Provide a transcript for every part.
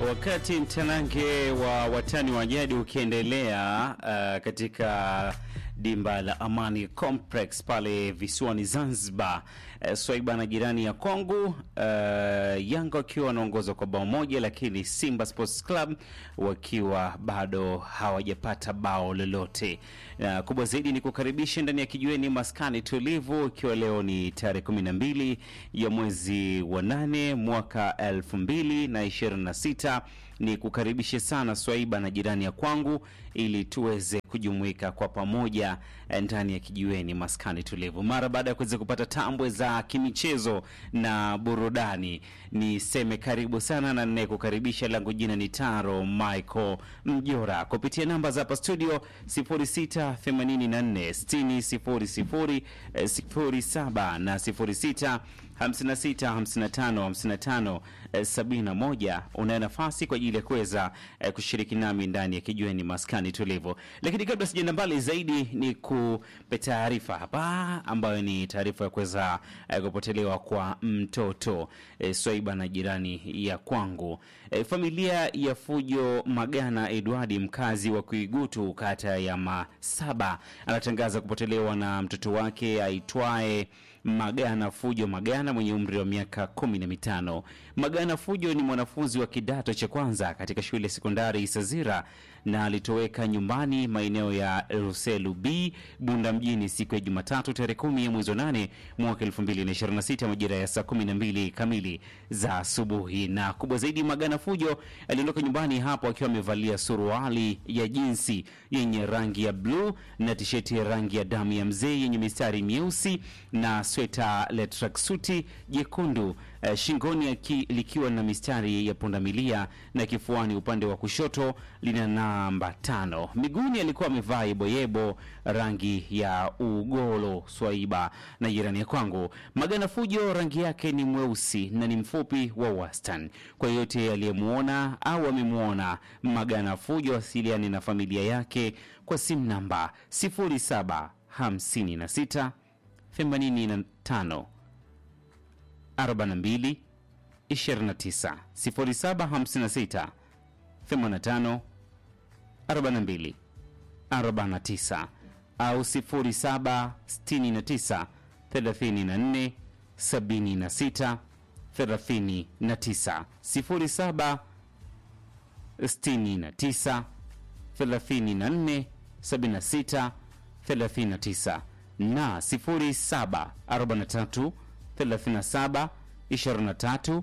Wakati mtanange wa watani wa jadi ukiendelea uh, katika dimba la Amani Complex pale visiwani Zanzibar, uh, Swaiba na jirani ya Kongo, uh, Yanga wakiwa wanaongozwa kwa bao moja, lakini Simba Sports Club wakiwa bado hawajapata bao lolote. Uh, kubwa zaidi ni kukaribisha ndani ya kijiweni maskani tulivu, ikiwa leo ni tarehe 12 ya mwezi wa nane mwaka elfu mbili na ishirini na sita ni kukaribishe sana Swaiba na jirani ya kwangu ili tuweze kujumuika kwa pamoja ndani ya kijiweni maskani tulivu. Mara baada ya kuweza kupata tambwe za kimichezo na burudani, niseme karibu sana na ninaye kukaribisha, langu jina ni Taro Michael Mjora, kupitia namba za hapa studio 0684 6000 07 na 06 56 55 55 71. Unayo nafasi kwa ajili ya kuweza eh, kushiriki nami ndani ya kijiweni maskani tulivu. Lakini kabla sijaenda mbali zaidi, ni kupe taarifa hapa ambayo ni taarifa ya kuweza eh, kupotelewa kwa mtoto eh, Swaiba na jirani ya kwangu. Eh, familia ya Fujo Magana Edwardi, mkazi wa Kuigutu, kata ya Masaba, anatangaza kupotelewa na mtoto wake aitwaye Magana Fujo Magana mwenye umri wa miaka kumi na mitano. Magana Fujo ni mwanafunzi wa kidato cha kwanza katika shule ya sekondari Isazira na alitoweka nyumbani maeneo ya Ruselu B Bunda mjini siku ya Jumatatu tarehe kumi ya mwezi wa nane mwaka 2026 majira ya saa kumi na mbili kamili za asubuhi. Na kubwa zaidi, Magana Fujo aliondoka nyumbani hapo akiwa amevalia suruali ya jinsi yenye rangi ya bluu na tisheti ya rangi ya damu ya mzee yenye mistari mieusi na sweta la tracksuti jekundu eh, shingoni aki, likiwa na mistari ya pundamilia na kifuani upande wa kushoto lina namba tano. Miguuni alikuwa amevaa yeboyebo rangi ya ugolo. Swaiba na jirani ya kwangu, Magana Fujo rangi yake ni mweusi na ni mfupi wa wastani. Kwa yote aliyemwona au amemwona Magana Fujo, asiliani na familia yake kwa simu namba 0756 85 42 29 0756 85 42 49 au 0769 34 76 39 07 69 34 76 39 na 07 43 37 23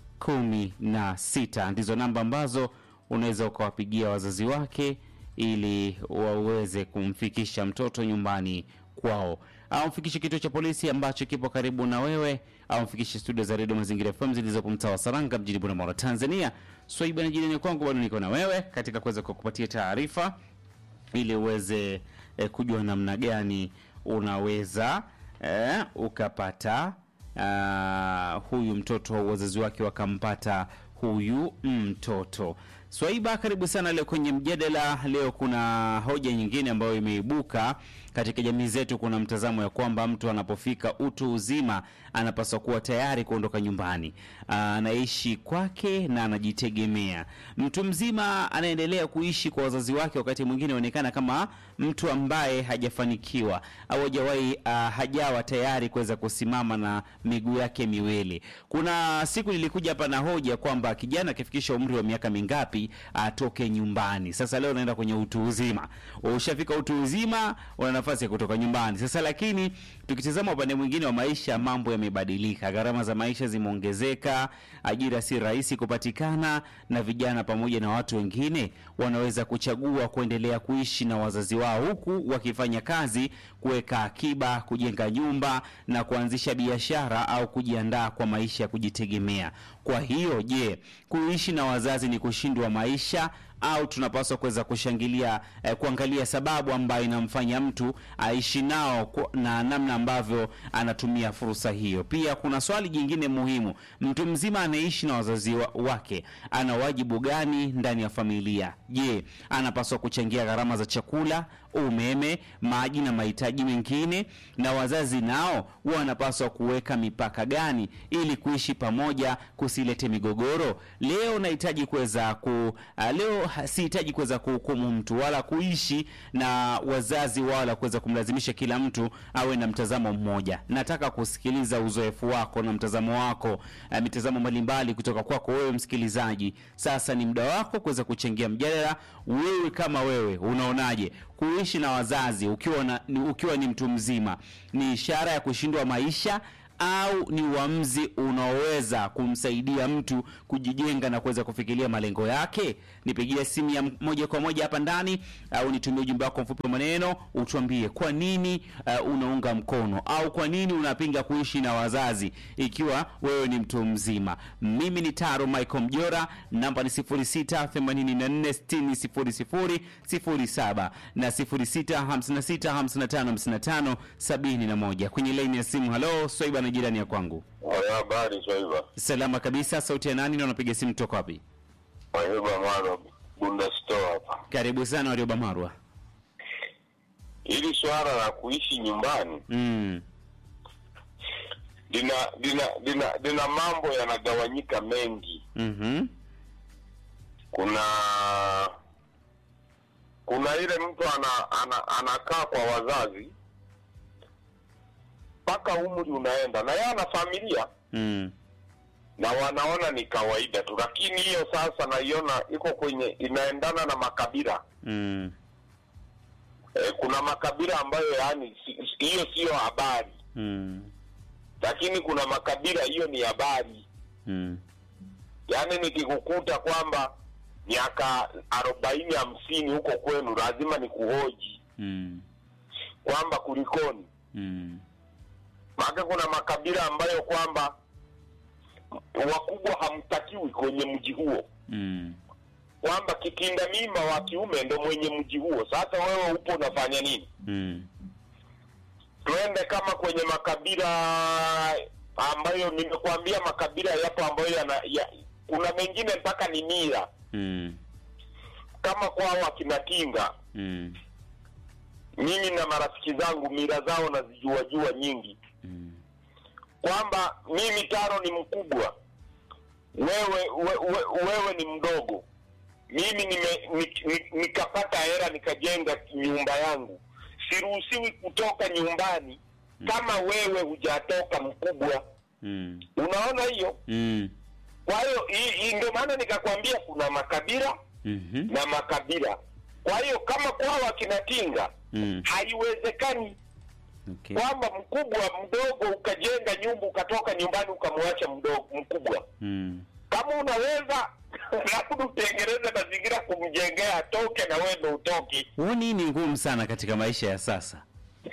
16 ndizo namba ambazo unaweza ukawapigia wazazi wake ili waweze kumfikisha mtoto nyumbani kwao, au mfikishe kituo cha polisi ambacho kipo karibu na wewe, au mfikishe studio za redio Mazingira FM zilizopo mtaa wa Saranga mjini Bunda, Tanzania. Swaiba na jirani kwangu, bado niko na wewe katika kuweza kukupatia taarifa ili uweze eh, kujua namna gani unaweza eh, ukapata uh, huyu mtoto, wazazi wake wakampata huyu mtoto. Swaiba, karibu sana leo kwenye mjadala. Leo kuna hoja nyingine ambayo imeibuka katika jamii zetu. Kuna mtazamo ya kwamba mtu anapofika utu uzima anapaswa kuwa tayari kuondoka nyumbani, anaishi kwake na anajitegemea. Mtu mzima anaendelea kuishi kwa wazazi wake, wakati mwingine aonekana kama mtu ambaye hajafanikiwa au hajawahi uh, hajawa tayari kuweza kusimama na miguu yake miwili. Kuna siku nilikuja hapa na hoja kwamba kijana akifikisha umri wa miaka mingapi atoke nyumbani. Sasa leo naenda kwenye utu uzima. Ushafika utu uzima, una nafasi ya kutoka nyumbani. Sasa lakini tukitazama upande mwingine wa maisha, mambo yamebadilika. Gharama za maisha zimeongezeka, ajira si rahisi kupatikana, na vijana pamoja na watu wengine wanaweza kuchagua kuendelea kuishi na wazazi wao huku wakifanya kazi, kuweka akiba, kujenga nyumba na kuanzisha biashara au kujiandaa kwa maisha ya kujitegemea. Kwa hiyo, je, kuishi na wazazi ni kushindwa maisha au tunapaswa kuweza kushangilia eh, kuangalia sababu ambayo inamfanya mtu aishi nao ku- na namna ambavyo anatumia fursa hiyo. Pia kuna swali jingine muhimu, mtu mzima anaishi na wazazi wa, wake ana wajibu gani ndani ya familia? Je, anapaswa kuchangia gharama za chakula, umeme, maji na mahitaji mengine? Na wazazi nao wanapaswa kuweka mipaka gani ili kuishi pamoja kusilete migogoro? Leo nahitaji kuweza ku uh, leo ha- sihitaji kuweza kuhukumu mtu wala kuishi na wazazi wala kuweza kumlazimisha kila mtu awe na mtazamo mmoja. Nataka kusikiliza uzoefu wako na mtazamo wako, uh, mitazamo mbalimbali kutoka kwako wewe msikilizaji. Sasa ni muda wako kuweza kuchangia mjadala. Wewe kama wewe unaonaje kuishi na wazazi ukiwa na, ni, ukiwa ni mtu mzima ni ishara ya kushindwa maisha au ni uamuzi unaoweza kumsaidia mtu kujijenga na kuweza kufikiria malengo yake? Nipigie simu ya moja kwa moja hapa ndani au nitumie ujumbe wako mfupi wa maneno, utuambie kwa nini uh, unaunga mkono au kwa nini unapinga kuishi na wazazi ikiwa wewe ni mtu mzima. Mimi ni Taro Michael Mjora, namba ni 0684600007 na 0656555571 kwenye laini ya simu. Halo, Swaiba na jirani ya kwangu. Haya, habari Swaiba. Salama kabisa. Sauti ya nani na unapiga simu toka wapi? Swaiba Mara Bunda Store hapa. Karibu sana Warioba Marwa. Hili swala la kuishi nyumbani Mm. lina lina lina lina mambo yanagawanyika mengi. Mhm. Kuna kuna ile mtu ana, ana anakaa kwa wazazi mpaka umri unaenda na yeye ana familia Mm. na wanaona ni kawaida tu, lakini hiyo sasa naiona iko kwenye inaendana na makabila. Mm. E, kuna makabila ambayo yani si- si- hiyo siyo habari, Mm. lakini kuna makabila hiyo ni habari. Mm. Yaani nikikukuta kwamba miaka arobaini hamsini huko kwenu, lazima nikuhoji Mm. kwamba kulikoni. Mm. Maana kuna makabila ambayo kwamba wakubwa hamtakiwi kwenye mji huo, Mm. kwamba kitinda mimba wa kiume ndo mwenye mji huo. Sasa wewe upo unafanya nini? Mm. tuende kama kwenye makabila ambayo nimekuambia makabila yapo ambayo yana ya, kuna mengine mpaka ni mila Mm. kama kwao akina Kinga. Mm. Mimi na marafiki zangu mila zao nazijua jua nyingi, Mm. kwamba mimi Taro ni mkubwa, wewe we, we, wewe ni mdogo. Mimi nime, ni, ni, nikapata hela nikajenga nyumba yangu, siruhusiwi kutoka nyumbani kama wewe hujatoka mkubwa. Mm. Unaona hiyo? Mm. Kwa hiyo hii- hii ndio maana nikakwambia kuna makabila Mhm. na makabila. Kwa hiyo kama kwao akina Tinga Mm. haiwezekani Okay. kwamba mkubwa mdogo ukajenga nyumba ukatoka nyumbani ukamwacha mdogo mkubwa. Mm. Kama unaweza labda utengeneze mazingira kumjengea atoke na wewe ndo utoke. Huoni ni ngumu sana katika maisha ya sasa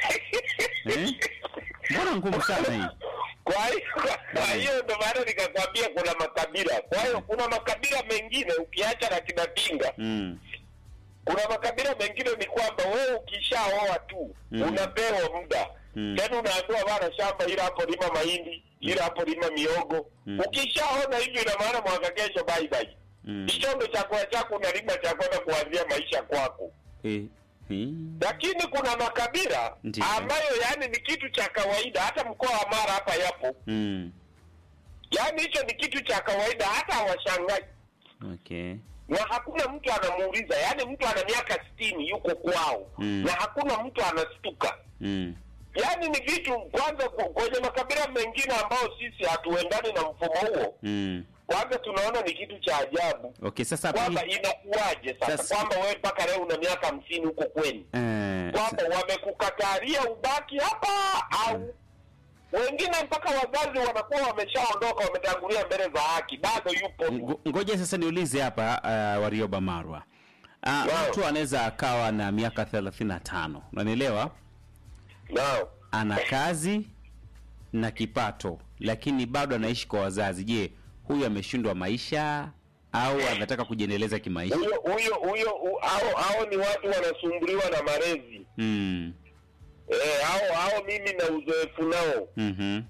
eh? Mbona ngumu sana hii? Kwa hiyo kwa hiyo ndo maana nikakwambia kuna makabila. Kwa hiyo kuna makabila mengine ukiacha na kina Tinga Mm. kuna makabila mengine ni kwamba wewe ukishaoa tu Mm. unapewa muda Mm. tena unaambiwa bana shamba ila hapo lima mahindi ila hapo lima miogo Mm. ukishaona hivyo ina maana mwaka kesho bye bye Mm. hicho ndo chakula chako unalima cha kwenda kuanzia maisha kwako Eh. Eh. lakini kuna makabila Ndiyo. ambayo yani ni kitu cha kawaida hata mkoa wa mara hapa yapo Mm. yani hicho ni kitu cha kawaida hata hawashangai Okay. na hakuna mtu anamuuliza yaani mtu ana miaka sitini yuko kwao Mm. na hakuna mtu anastuka Mm. yaani ni vitu kwanza ku- kwenye makabila mengine ambao sisi hatuendani na mfumo huo Mm. kwanza tunaona ni kitu cha ajabu Okay, sasa kwamba pili, inakuwaje sasa, Sasa- kwamba wewe mpaka leo una miaka hamsini huko kwenu eh, kwamba wamekukatalia ubaki hapa au wengine mpaka wazazi wanakuwa wameshaondoka wametangulia mbele za haki bado yupo ngo- ngoja sasa niulize hapa uh, Warioba Marwa. Uh, Naam. mtu anaweza akawa na miaka 35. Unanielewa? nao Ana kazi na kipato lakini bado anaishi kwa wazazi. Je, huyu ameshindwa maisha au anataka kujiendeleza kimaisha? huyo huyo huyo hu- hao hao ni watu wanasumbuliwa na malezi Mm. eh, hao hao mimi na uzoefu nao. Mhm.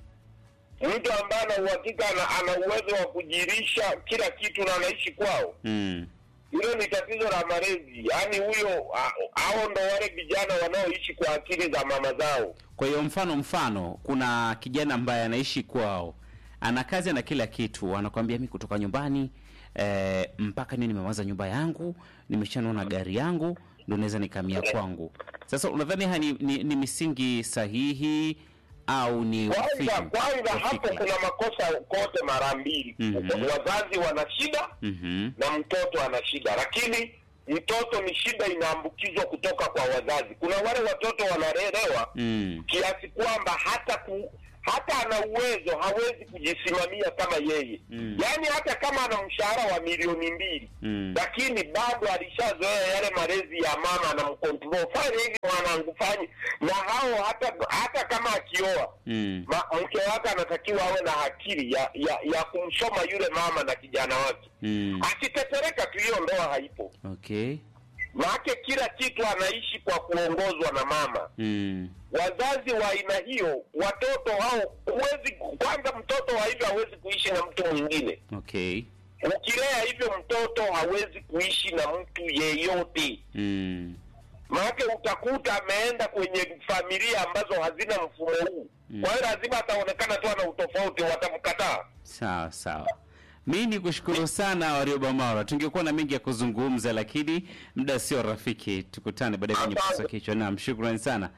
Mtu ambaye ana uhakika ana, ana uwezo wa kujirisha kila kitu na anaishi kwao, Mm. hilo ni tatizo la malezi. Yaani huyo ha- hao ndo wale vijana wanaoishi kwa akili za mama zao. Kwa hiyo mfano mfano, kuna kijana ambaye anaishi kwao, ana kazi na kila kitu, anakwambia mi kutoka nyumbani eh, mpaka ni nimewaza nyumba yangu, nimeshanona gari yangu, ndo naweza nikamia kwangu. Sasa unadhani haya ni, ni, ni misingi sahihi au ni Kwanza ufifu kwanza wa hapo fikra? kuna makosa kote mara mbili. Mhm. Wazazi wana shida Mhm. na mtoto ana shida, lakini mtoto ni shida inaambukizwa kutoka kwa wazazi. Kuna wale watoto wanalelewa Mm. kiasi kwamba hata ku, hata ana uwezo hawezi kujisimamia kama yeye Mm. yaani hata kama ana mshahara wa milioni mbili Mm. lakini bado alishazoea yale malezi ya mama anamkontrol fanya hivi mwanangu fanye na hao hata hata kama akioa Mm. ma, mke wake anatakiwa awe na akili ya, ya ya kumsoma yule mama na kijana wake Mm. akitetereka tu hiyo ndoa haipo Okay. maake kila kitu anaishi kwa kuongozwa na mama Mm. wazazi wa aina hiyo watoto hao huwezi kwanza mtoto wa hivyo hawezi kuishi na mtu mwingine Okay. ukilea hivyo mtoto hawezi kuishi na mtu yeyote Mm. maanake utakuta ameenda kwenye familia ambazo hazina mfumo huu Mm. kwa hiyo lazima ataonekana tu ana utofauti watamkataa Sawa sawa. Mi ni kushukuru sana Warioba Maura, tungekuwa na mengi ya kuzungumza, lakini muda sio rafiki. Tukutane baadaye kwenye Asante. pasa kichwa. Naam, shukrani sana.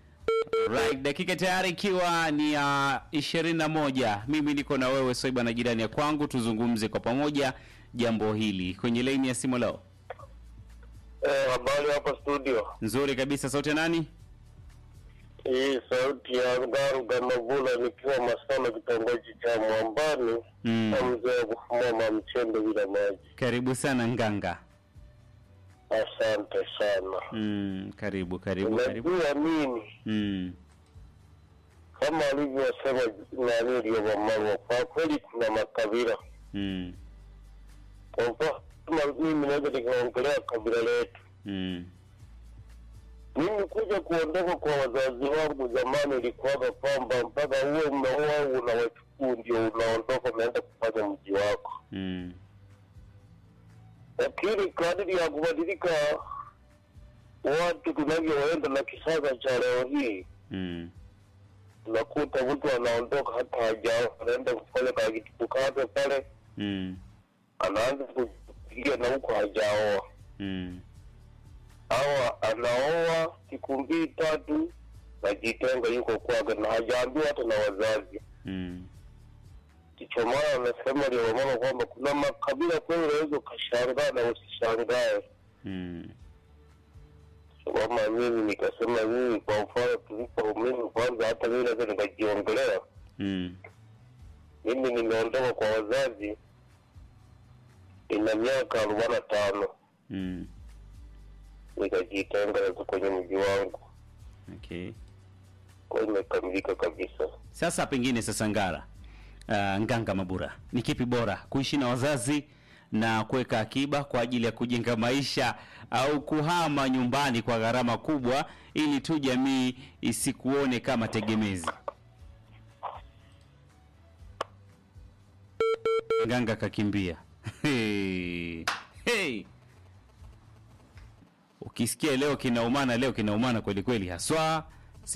Right, dakika tayari ikiwa ni ya ishirini na moja. Mimi niko na wewe Soiba na jirani ya kwangu, tuzungumze kwa pamoja jambo hili kwenye laini ya simu leo. eh, habari hapa studio Nzuri kabisa, sauti ya nani? hii sauti ya Ngaruga Mavula nikiwa Masana kitongoji cha Mwambani Mm. na mzee wa kufumua mchembe bila maji Karibu sana Nganga. asante sana Mm, karibu karibu karibu. unajua mimi Mm. kama alivyosema nani Liyobamarwa, kwa kweli kuna makabila. Mm. Kwa mfano kama mimi naweza nikaongelea kabila letu. Mm. Mimi kuja kuondoka kwa wazazi wangu zamani ilikuwaga kwamba mpaka uwe umeoa unawachukuu ndio unaondoka unaenda kufanya mji wako, Mm. lakini kadiri ya kubadilika watu tunavyoenda na kisasa cha leo hii Mm. unakuta mtu anaondoka hata hajaoa, anaenda kufanya kakitu kake pale Mm. anaanza kufikiria na huko hajaoa Mm. au anaoa siku mbili tatu najitenga yuko kwake na hajaambiwa hata na wazazi Mm. kicho maana anasema liwamama kwamba kuna makabila kweli unaweza ukashangaa na usishangae Mm. kama mimi nikasema mimi kwa mfano tulipo mimi kwanza hata mimi naweza nikajiongelea Mm. mimi nimeondoka kwa wazazi ina miaka arobaini na tano Mm. nikajitenga sasa kwenye mji wangu Okay. kwa hiyo imekamilika kabisa Sasa pengine sasa Ngara, uh, Nganga Mabura, ni kipi bora kuishi na wazazi na kuweka akiba kwa ajili ya kujenga maisha au kuhama nyumbani kwa gharama kubwa ili tu jamii isikuone kama tegemezi? Nganga kakimbia. Hey. Hey. Ukisikia leo kinaumana, leo kinaumana kweli kweli haswa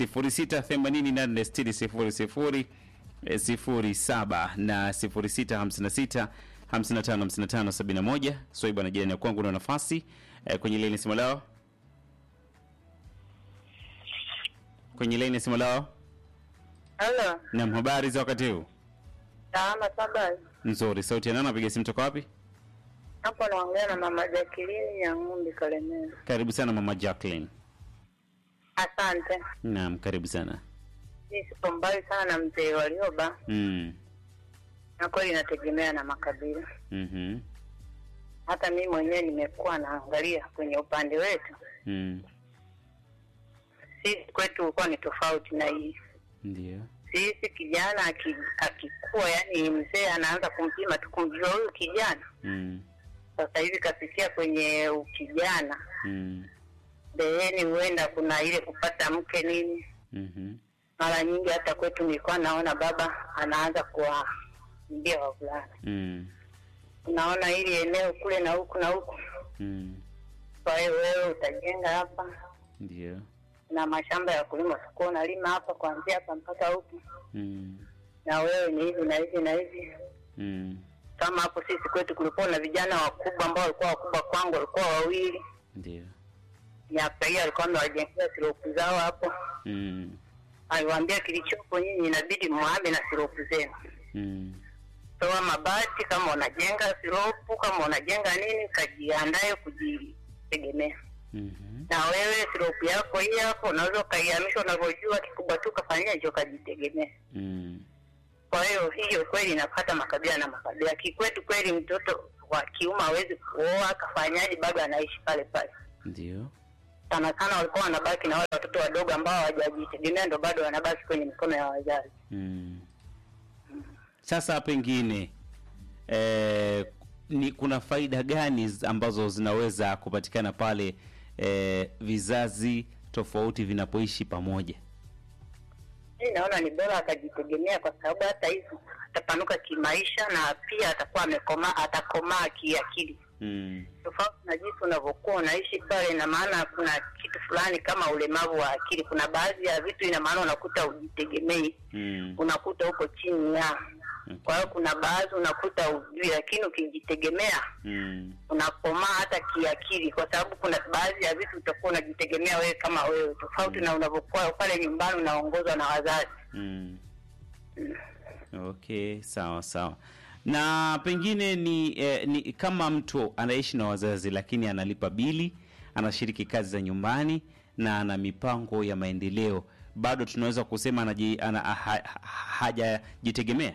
06886000 eh, 07 na 0656 555571. Swai bwana jirani ya kwangu na nafasi eh, kwenye laini simu lao, kwenye laini simu lao. Halo, Naam, habari za wakati huu? salama saba. Nzuri. Sauti ya nani? Napiga simu toka wapi? Hapo naongea na mama Jacqueline ya Ng'umbi Kalemera. Karibu sana mama Jacqueline. Asante. Naam, karibu sana. Mimi sipo mbali sana na mzee Walioba, Mm. na kweli inategemea na makabila. Mhm. Hata mimi mwenyewe nimekuwa naangalia kwenye upande wetu, Mm. sisi kwetu ulikuwa ni tofauti na hii. Ndio. Sisi kijana aki- akikuwa, yani mzee anaanza kumpima tu kumjua huyu kijana Mm. sasa hivi kafikia kwenye ukijana Mm. mbeleni, huenda kuna ile kupata mke nini. Mhm. Mara nyingi hata kwetu nilikuwa naona baba anaanza kuwaambia wavulana, Mm. unaona hili eneo kule na huku na huku, Mm. kwa hiyo wewe utajenga hapa Ndio. na mashamba ya kulima, utakuwa unalima hapa kuanzia hapa mpaka huku, Mm. na wewe ni hivi na hivi na hivi. Mm. Kama hapo sisi kwetu kulikuwa na vijana wakubwa ambao walikuwa wakubwa kwangu, walikuwa wawili. Ndio. Miaka hiyo alikuwa amewajengea siropu zao hapo, Mm. aliwaambia kilichopo nyinyi inabidi muhame na siropu zenu, Mm. toa mabati kama unajenga siropu, kama unajenga nini, kajiandae kujitegemea. Mhm. Na wewe siropu yako hii hapo unaweza ukaihamisha unavyojua, kikubwa tu kafanyia hicho, kajitegemea. Mm. Kwa hiyo hiyo kweli inapata makabila na makabila. Kikwetu kweli mtoto wa kiume hawezi kuoa, akafanyaje, bado anaishi pale pale. Ndio. Sana sana walikuwa wanabaki na wale watoto wadogo ambao hawajajitegemea, ndo bado wanabaki kwenye mikono ya wazazi. Mm. Sasa pengine eh, ni kuna faida gani z- ambazo zinaweza kupatikana pale eh, vizazi tofauti vinapoishi pamoja? Mimi naona ni bora akajitegemea, kwa sababu hata hivyo atapanuka kimaisha na pia atakuwa amekomaa, atakomaa kiakili, Mm. tofauti na jinsi unavyokuwa unaishi pale. Ina maana kuna kitu fulani kama ulemavu wa akili. Kuna baadhi ya vitu, ina maana unakuta ujitegemei, Mm. unakuta uko chini ya kwa hiyo kuna baadhi unakuta ujui, lakini ukijitegemea Mm. unakomaa hata kiakili, kwa sababu kuna baadhi ya vitu utakuwa unajitegemea wewe kama wewe, tofauti na unavyokuwa pale nyumbani unaongozwa na wazazi. Mm. Okay, sawa sawa. Na pengine ni, eh, ni kama mtu anaishi na wazazi lakini analipa bili, anashiriki kazi za nyumbani na ana mipango ya maendeleo, bado tunaweza kusema anaji, ana, ha, ha, hajajitegemea.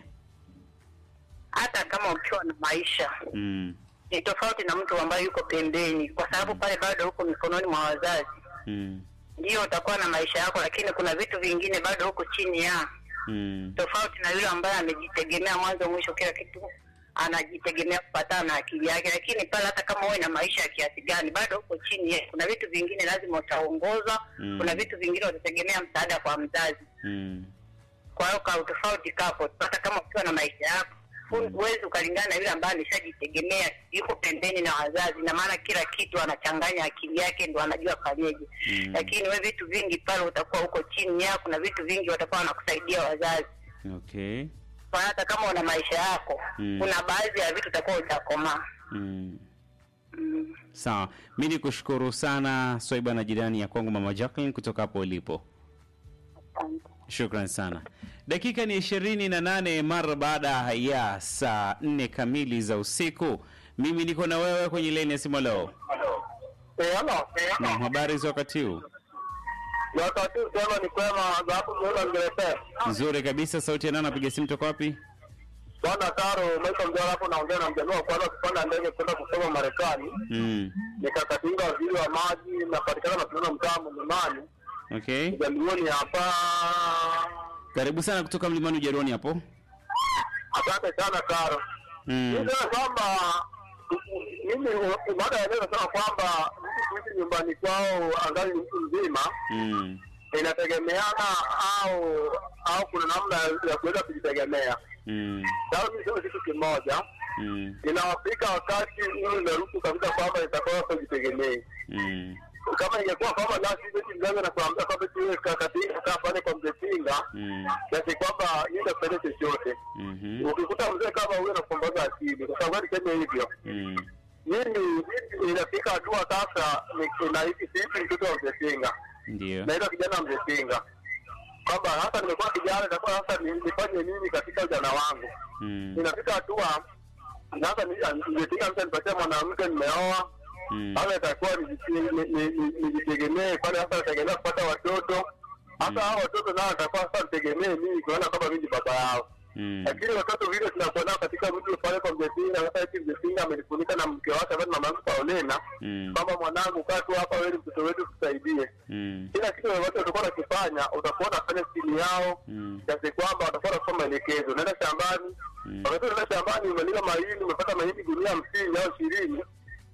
Hata kama ukiwa na maisha Mm. ni tofauti na mtu ambaye yuko pembeni, kwa sababu pale bado uko mikononi mwa wazazi. Mm. Ndio utakuwa na maisha yako, lakini kuna vitu vingine bado huko chini ya Mm. tofauti na yule ambaye amejitegemea mwanzo mwisho, kila kitu anajitegemea kupatana na akili yake. Lakini pale hata kama uwe na maisha ya kiasi gani, bado uko chini ya, kuna vitu vingine lazima utaongozwa Mm. kuna vitu vingine utategemea msaada kwa mzazi. Mm. Kwa hiyo ka utofauti kapo, hata kama ukiwa na maisha yako hu- huwezi ukalingana na yule ambaye ameshajitegemea yuko pembeni na wazazi, na maana kila kitu anachanganya akili yake ndo anajua fanyeje. Mm. Lakini we vitu vingi pale utakuwa uko chini yako, na vitu vingi watakuwa wanakusaidia wazazi. Okay. Kwa hiyo hata kama una maisha yako Mm. kuna baadhi ya vitu utakuwa utakomaa. Mm. Mm. Sawa, mi ni kushukuru sana Swaiba na jirani ya kwangu Mama Jacqueline kutoka hapo ulipo. Asante. Shukran sana. Dakika ni ishirini na nane mara baada ya saa nne kamili za usiku. Mimi niko na wewe kwenye leni ya simu leo. Eh, halo. Na habari za wakati huu? Wakati sema ni kwema za hapo mwana ngelepea. Nzuri kabisa. Sauti ya nani anapiga simu toka wapi? Bwana Taro, Michael Mjara hapo naongea na mjamaa wa kwanza kupanda ndege kwenda kusoma Marekani. Mm. Nikakatinga waziri wa maji napatikana na tunaona mtaa Mlimani. Okay. Jalioni hapa. Karibu sana kutoka Mlimani Ujeroni hapo. Asante sana Taro. Mm. Nisema kwamba mimi baada ya leo nasema kwamba mtu kuishi nyumbani kwao angali ni mtu mzima Mm. inategemeana au au kuna namna ya kuweza kujitegemea. Mm. Sasa mimi sema kitu kimoja, Mm. inawafika wakati huu inaruhusu kabisa kwamba itakuwa kujitegemea. Mm. Kama ingekuwa kwamba nasi eti mzazi anakuambia kwamba eti wewe kakatinga kaa pale kwa mzee Tinga, Mm. kiasi kwamba yeye kusaidia chochote. Mhm. Ukikuta mzee kama huyo anakuombaza akili, kwa sababu niseme hivyo Mm. mimi inafika hatua sasa ni- nahisi sisi mtoto wa mzee Tinga Ndio. naitwa kijana wa mzee Tinga kwamba hasa nimekuwa kijana itakuwa sasa ni- nifanye nini katika ujana wangu Mm. inafika hatua sasa ni- mzee Tinga mtu anipatia mwanamke nimeoa Mm. sasa itakuwa nijiti- ni- ni- ni- nijitegemee pale sasa nategemea kupata watoto hasa hao watoto nao atakuwa sasa nitegemee mimi kuona kwamba mimi ni baba yao Mm. lakini watoto vile tunakuwa nao katika mji pale kwa mzee Tinga sasa eti mzee Tinga amenifunika na mke wake ambaye ni mama yangu Paulina Mm. kwamba mwanangu kaa tu hapa wewe ni mtoto wetu tusaidie Mm. kila kitu ambacho utakuwa unakifanya utakuwa unafanya chini yao Mm. kiasi kwamba watakuwa wanasoma maelekezo unaenda shambani Mm. wakati unaenda shambani umelima mahindi umepata mahindi gunia hamsini au ishirini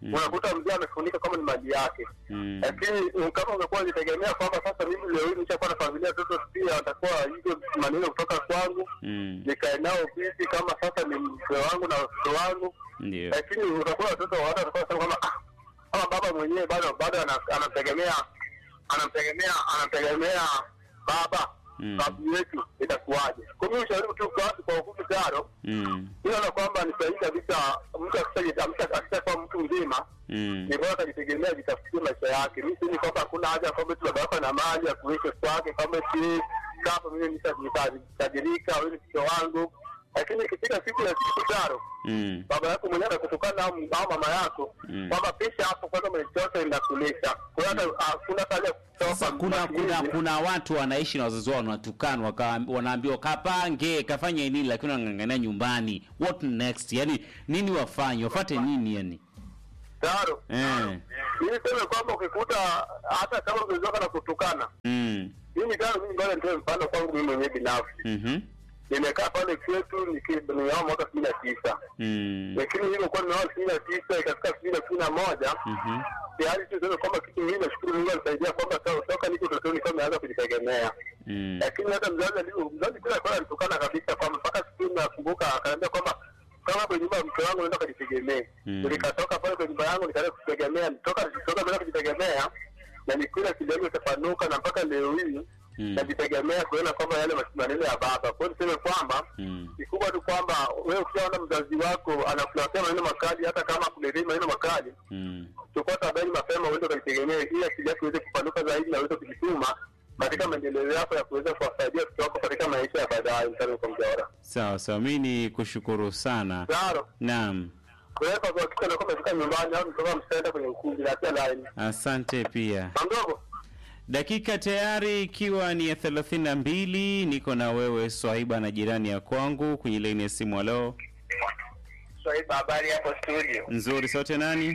Mm. unakuta mzee amefunika kama ni mali yake Mm. lakini kama ungekuwa ukitegemea kwamba sasa mimi leo hii nishakuwa na familia watoto pia watakuwa hizo maneno kutoka kwangu Mm. nikae nao vipi kama sasa ni mke wangu na watoto wangu Ndio. lakini utakuwa watoto wa watu watakuwa wanasema kwamba ah, kama baba mwenyewe bado bado ana- anamtegemea anamtegemea anamtegemea baba Mm. babu yetu itakuwaje kwa mimi ushauri tu kwa kwa ufupi tano Mm. naona kwamba ni sahihi kabisa mtu akisha- akishakuwa mtu mzima Mm. ni bora akajitegemea jitafutie maisha yake mi sini kwamba hakuna haja kwamba tu baba yako na mali ya kuishi kwake kwamba si kama mimi nishatajirika wewe ni mtoto wangu lakini ikifika siku ya siku tano Mm. baba yako mwenyewe anakutukana au au mama yako Mm. kwamba pisha hapo kwanza mwenyechote inakulisha kwa hiyo hata hakuna haja ya kutoka Sasa kuna kuna matumizi. kuna watu wanaishi na wazazi wao wanatukanwa, waka- wanaambiwa kapange kafanye nini, lakini wanang'ang'ania nyumbani. What next? Yani nini wafanye? Wafate nini yani? tano Eh. mimi sema kwamba ukikuta hata kama mzazi wako anakutukana Mm. mimi tano mimi ngoja nitoe mfano kwangu mimi mwenyewe binafsi Mhm. nimekaa pale kwetu niki- nimeoa mwaka kumi na tisa Mm. lakini nilivyokuwa nimeoa kumi na tisa ikafika kumi na kumi na moja Mhm. tayari tu sema kwamba kitu mimi nashukuru Mungu alisaidia kwamba to- toka niko utotoni kama nimeanza kujitegemea Mm. lakini hata mzazi alivyo mzazi kila kwa alitukana kabisa kwamba mpaka siku nakumbuka akaniambia kwamba kama kwenye nyumba ya mke wangu naenda kujitegemea Mm. nikatoka pale kwenye nyumba yangu nikaanza kujitegemea nitoka nitoka bila kujitegemea na nikula kidogo itapanuka na mpaka leo hii Mm. najitegemea kuona kwamba yale maneno ya baba kwa hiyo niseme kwamba Mm. kikubwa tu kwamba wewe ukishaona mzazi wako anakuletea maneno makali hata kama akuletei maneno makali Mm. chukua tahadhari mapema uende ukajitegemee ili akili yako iweze kupanuka zaidi na uweze kujituma katika maendeleo yako ya kuweza kuwasaidia watoto wako katika maisha ya baadaye mtani kwa mjaora Sawa sawa, mi ni kushukuru sana. zaro Naam, kuweka kuhakikisha nakuwa umefika nyumbani au mtoka msaenda kwenye ukumbi na pia laini asante pia. mamdogo Dakika tayari ikiwa ni ya thelathini na mbili. Niko na wewe Swaiba na jirani ya kwangu kwenye laini ya simu. Halo, swaiba habari hapo studio nzuri. Sote nani?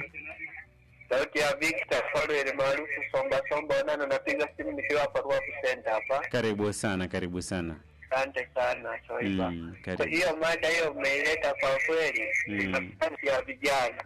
sauti ya victor folwel maarufu somba somba onana napiga simu nikiwa hapa ruaku center hapa Karibu sana, karibu sana. asante sana swaiba Mm, Kwa karibu. hiyo mada hiyo umeileta kwa kweli Mm. ni nafasi ya vijana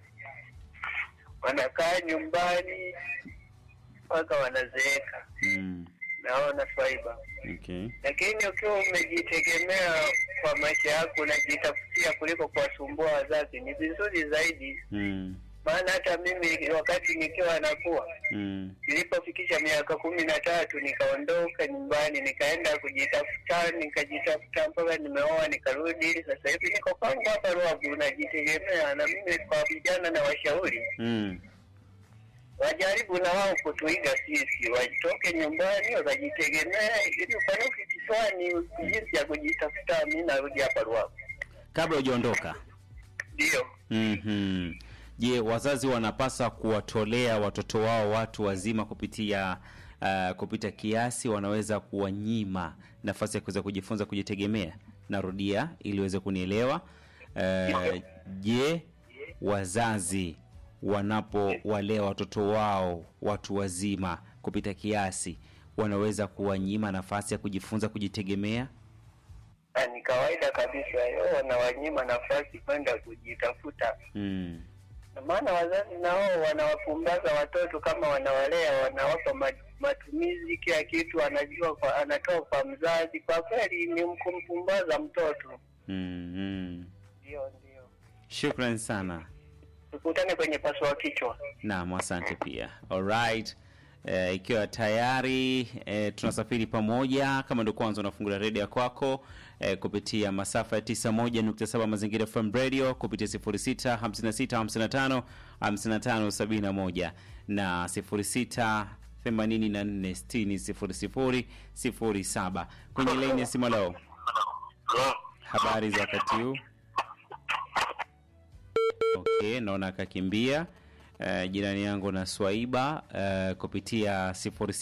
wanakaa nyumbani mpaka wanazeeka Mm, naona swaiba okay. lakini ukiwa umejitegemea kwa maisha yako unajitafutia kuliko kuwasumbua wazazi ni vizuri zaidi Mm, maana hata mimi wakati nikiwa nakuwa mm, nilipofikisha miaka kumi na tatu nikaondoka nyumbani nikaenda kujitafuta nikajitafuta mpaka nimeoa nikarudi sasa hivi niko kwangu hapa ruavu najitegemea na mimi kwa vijana na washauri mm. wajaribu na wao kutuiga sisi watoke nyumbani wakajitegemea ili upanuke kichwani jinsi ya kujitafuta mi narudi hapa ruavu Kabla hujaondoka, ndio Mhm. Je, wazazi wanapaswa kuwatolea watoto wao watu wazima kupitia uh, kupita kiasi? Wanaweza kuwanyima nafasi ya kuweza kujifunza kujitegemea? Narudia ili uweze kunielewa. Uh, je, wazazi wanapowalea watoto wao watu wazima kupita kiasi wanaweza kuwanyima nafasi ya kujifunza kujitegemea? Na ni kawaida kabisa yo wanawanyima nafasi kwenda kujitafuta Mm. Na maana wazazi nao wanawapumbaza watoto kama wanawalea wanawapa ma- matumizi kila kitu anajua kwa, anatoa kwa mzazi kwa kweli ni kumpumbaza mtoto Mm, mm. ndio ndio Shukran sana. tukutane kwenye paswa kichwa Naam, asante pia. Alright. Eh, ikiwa tayari eh, tunasafiri pamoja, kama ndio kwanza unafungulia redio kwako eh, kupitia masafa ya 91.7 Mazingira FM Radio kupitia 06 56 55 55 71 na 06 84 60 00 07 kwenye laini ya simu leo. Habari za wakati huu? Okay, naona akakimbia. Uh, jirani yangu na Swaiba uh, kupitia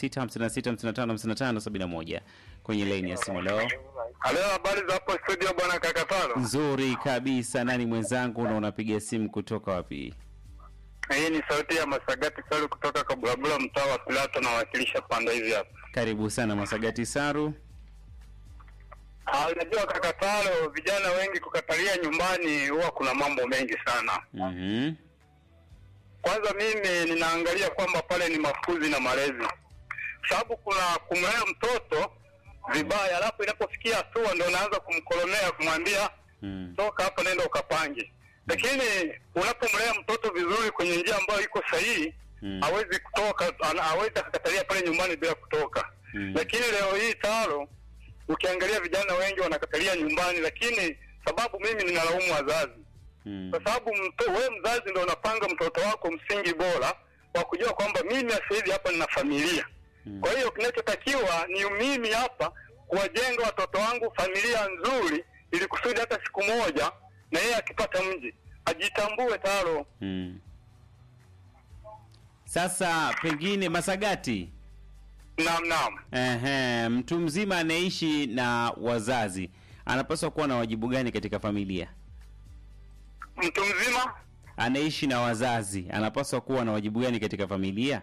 0656555571 kwenye laini ya simu leo. halo habari za hapo studio bwana kakatano Nzuri kabisa. Nani mwenzangu na unapiga simu kutoka wapi? hii ni sauti ya masagati salu kutoka kabulabula mtaa wa pilato nawakilisha panda hivi hapa Karibu sana Masagati Saru. Ah, unajua kakatalo vijana wengi kukatalia nyumbani huwa kuna mambo mengi sana Mhm. kwanza mimi ninaangalia kwamba pale ni makuzi na malezi, sababu kuna kumlea mtoto vibaya, alafu inapofikia hatua ndo unaanza kumkolomea kumwambia Mm. toka hapa, nenda ukapange. Lakini unapomlea mtoto vizuri kwenye njia ambayo iko sahihi Mm. hawezi kutoka, ana- hawezi akakatalia pale nyumbani bila kutoka. Mm. Lakini leo hii taro, ukiangalia vijana wengi wanakatalia nyumbani, lakini sababu mimi ninalaumu wazazi Mm. kwa sababu mto- wewe mzazi ndo unapanga mtoto wako msingi bora wa kujua kwamba mimi sasa hivi hapa nina familia. Mm. Kwa hiyo kinachotakiwa ni mimi hapa kuwajenga watoto wangu familia nzuri, ili kusudi hata siku moja na yeye akipata mji ajitambue taro. Mm. Sasa pengine Masagati, Naam, naam. ehe, mtu mzima anaishi na wazazi anapaswa kuwa na wajibu gani katika familia? Mtu mzima Anaishi na wazazi anapaswa kuwa na wajibu gani katika familia?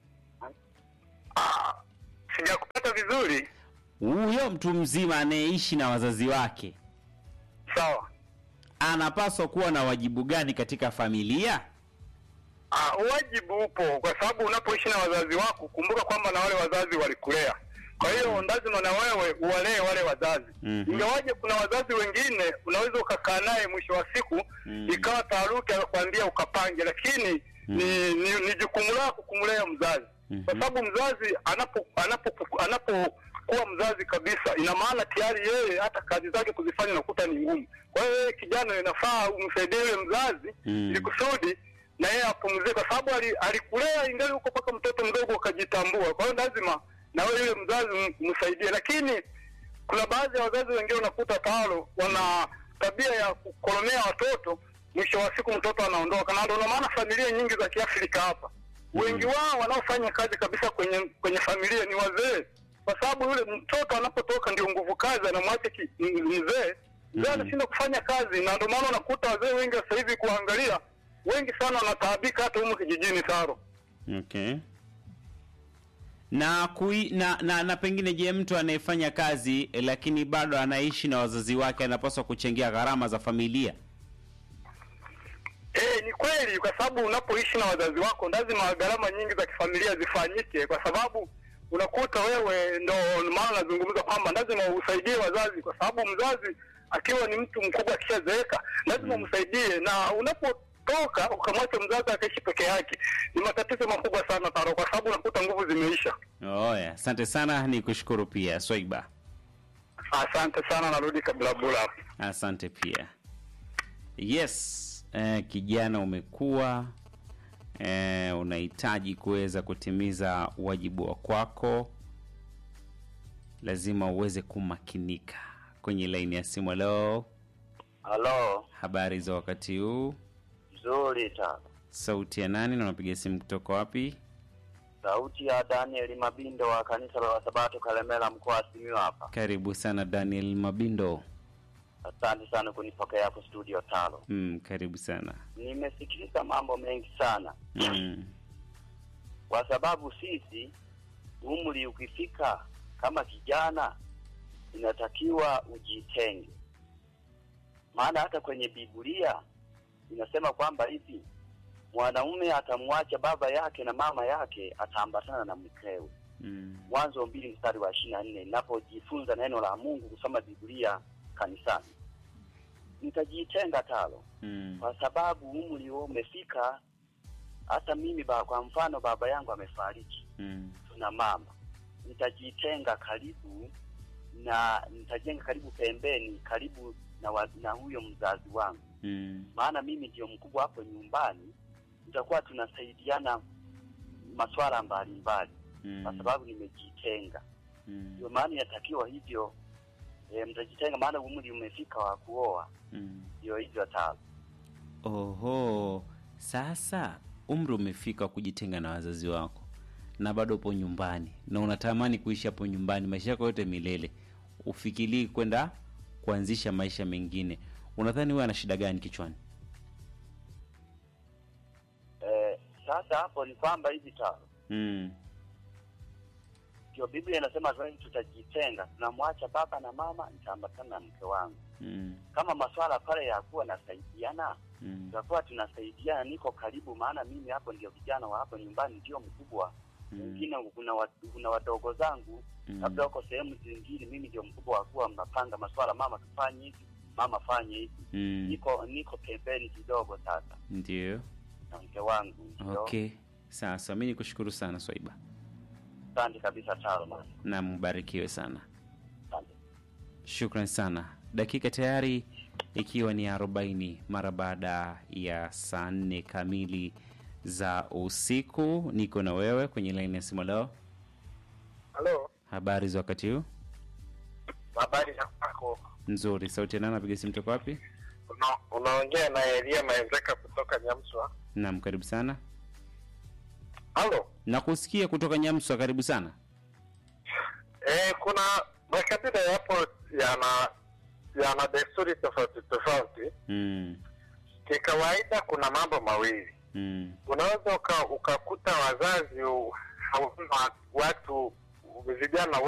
ah, sijakupata vizuri. Huyo mtu mzima anayeishi na wazazi wake Sawa. anapaswa kuwa na wajibu gani katika familia? Ah, wajibu upo kwa sababu unapoishi na wazazi wako, kumbuka kwamba na wale wazazi walikulea. Kwa hiyo lazima na wewe uwalee wale wazazi. Mhm. Ingawaje kuna wazazi wengine unaweza ukakaa naye mwisho wa siku Mhm. ikawa taharuki, akakwambia ukapange, lakini ni, ni, ni jukumu lako kumlea mzazi Mhm. kwa sababu mzazi anapo anapo anapokuwa mzazi kabisa, ina maana tayari yeye hata kazi zake kuzifanya unakuta ni ngumu. Kwa hiyo yeye kijana, inafaa umsaidie yule mzazi Mm. ili kusudi na yeye apumzike, kwa sababu ali- alikulea ingali huko mpaka mtoto mdogo ukajitambua. Kwa hiyo lazima na wewe yule mzazi m- msaidie, lakini kuna baadhi ya wazazi wengine unakuta talo wana tabia ya kukolomea watoto, mwisho wa siku mtoto anaondoka, na ndio maana familia nyingi za Kiafrika hapa wengi wao wanaofanya kazi kabisa kwenye kwenye familia ni wazee, kwa sababu yule mtoto anapotoka ndio nguvu kazi, anamwacha ki- m- mzee mzee anashindwa kufanya kazi, na ndio maana unakuta wazee wengi sasa hivi kuangalia, wengi sana wanataabika hata humu kijijini Taro. Okay. Na, kui, na na na pengine je, mtu anayefanya kazi eh, lakini bado anaishi na wazazi wake anapaswa kuchangia gharama za familia? Eh, ni kweli, kwa sababu unapoishi na wazazi wako lazima gharama nyingi za kifamilia zifanyike, kwa sababu unakuta wewe, ndo maana nazungumza kwamba lazima usaidie wazazi, kwa sababu mzazi akiwa ni mtu mkubwa akishazeeka lazima umsaidie, na unapotoka ukamwacha mzazi akaishi peke yake ni matatizo makubwa sana Taro, kwa sababu unakuta nguvu zimeisha. Oya, asante sana, ni kushukuru pia Swaiba, Asante sana, narudi kabla bula hapo. asante pia. Yes, eh, kijana umekuwa eh, unahitaji kuweza kutimiza wajibu wa kwako, lazima uweze kumakinika. Kwenye laini ya simu, halo, Halo, habari za wakati huu? nzuri sana. Sauti ya nani na unapiga simu kutoka wapi? Sauti ya Daniel Mabindo wa kanisa la Wasabato Kalemela, mkoa wa Simiyu hapa. Karibu sana Daniel Mabindo. Asante sana kunipokea hapo studio tano. Mm, karibu sana. Nimesikiliza mambo mengi sana, Mm, kwa sababu sisi umri ukifika kama kijana inatakiwa ujitenge, maana hata kwenye Biblia inasema kwamba hivi mwanaume atamwacha baba yake na mama yake, ataambatana na mkewe. mm, Mwanzo mbili mstari wa ishirini na nne ninapojifunza neno la Mungu kusoma Biblia kanisani, nitajitenga talo, mm, kwa sababu umri huo umefika. Hata mimi ba, kwa mfano baba yangu amefariki, mm, tuna mama, nitajitenga karibu na nitajenga karibu pembeni, karibu na, wa, na huyo mzazi wangu, mm, maana mimi ndio mkubwa hapo nyumbani, tutakuwa tunasaidiana masuala mbalimbali kwa mm, sababu nimejitenga. mm, Ndio maana inatakiwa hivyo, e, mtajitenga, maana umri umefika wa kuoa. mm. Ndio hivyo tano. Oho, sasa umri umefika wa kujitenga na wazazi wako na bado upo nyumbani na unatamani kuishi hapo nyumbani maisha yako yote milele, ufikirii kwenda kuanzisha maisha mengine, unadhani wewe ana shida gani kichwani? E, sasa hapo ni kwamba hivi tano, Mm, ndio Biblia inasema sasa tutajitenga, tunamwacha baba na mama, nitaambatana na mke wangu. mm, Kama maswala pale ya kuwa nasaidiana, Mm. tutakuwa tunasaidiana, niko karibu, maana mimi hapo ndio vijana wa hapo nyumbani ndio mkubwa. Mm. Wengine kuna wa, kuna wadogo zangu Mm. labda wako sehemu zingine, mimi ndio mkubwa wa kuwa mnapanga maswala, mama tufanye hivi, mama fanye hivi. Mm. Niko niko pembeni kidogo sasa Ndio. na mke wangu, ndio Okay. Sasa mi nikushukuru sana Swaiba asante kabisa Taro, na mbarikiwe sana. asante. Shukran sana. Dakika tayari ikiwa ni arobaini mara baada ya saa nne kamili za usiku. Niko na wewe kwenye laini ya simu leo. Halo, Habari za wakati huu? habari za kwako? Nzuri. Sauti ya nani? Napiga simu toka wapi? Una- Unaongea na Elia Maezeka kutoka Nyamswa. Naam, karibu sana. Halo, Nakusikia kutoka Nyamswa, karibu sana. eh, kuna makabila yapo yana yana desturi tofauti tofauti. Mm. Kikawaida kuna mambo mawili, Mm. unaweza uka, ukakuta wazazi u- hawana watu vijana